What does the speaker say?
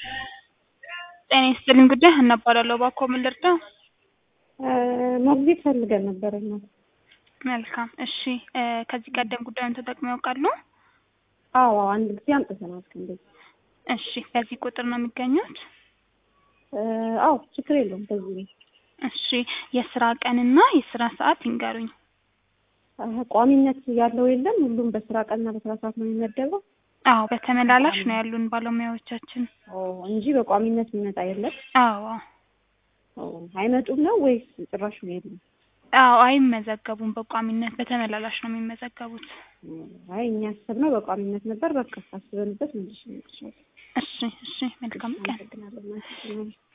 ጤና ይስጥልኝ ጉዳይ ሀና እባላለሁ። እባክዎ ምን ልርዳው? ሞግዚት ፈልገን ነበር እና መልካም እሺ። እ ከዚህ ቀደም ጉዳዩን ተጠቅመው ያውቃሉ? አዎ አንድ ጊዜ አምጥተናል ከእንደዚህ እሺ። በዚህ ቁጥር ነው የሚገኙት? አዎ ችግር የለውም በዚህ ነው። እሺ። የስራ ቀንና የስራ ሰዓት ይንገሩኝ። አሀ፣ ቋሚነት ያለው የለም ሁሉም በስራ ቀንና በስራ ሰዓት ነው የሚመደበው? አዎ በተመላላሽ ነው ያሉን ባለሙያዎቻችን። ኦ እንጂ በቋሚነት የሚመጣ የለም? አዎ ኦ አይመጡም ነው ወይስ ጭራሽ ነው የለም? አዎ አይመዘገቡም በቋሚነት በተመላላሽ ነው የሚመዘገቡት። አይ እኛ ያሰብነው በቋሚነት ነበር። በቃ አስበንበት መልሽ ነው። እሺ እሺ መልካም ቀን። አመሰግናለሁ።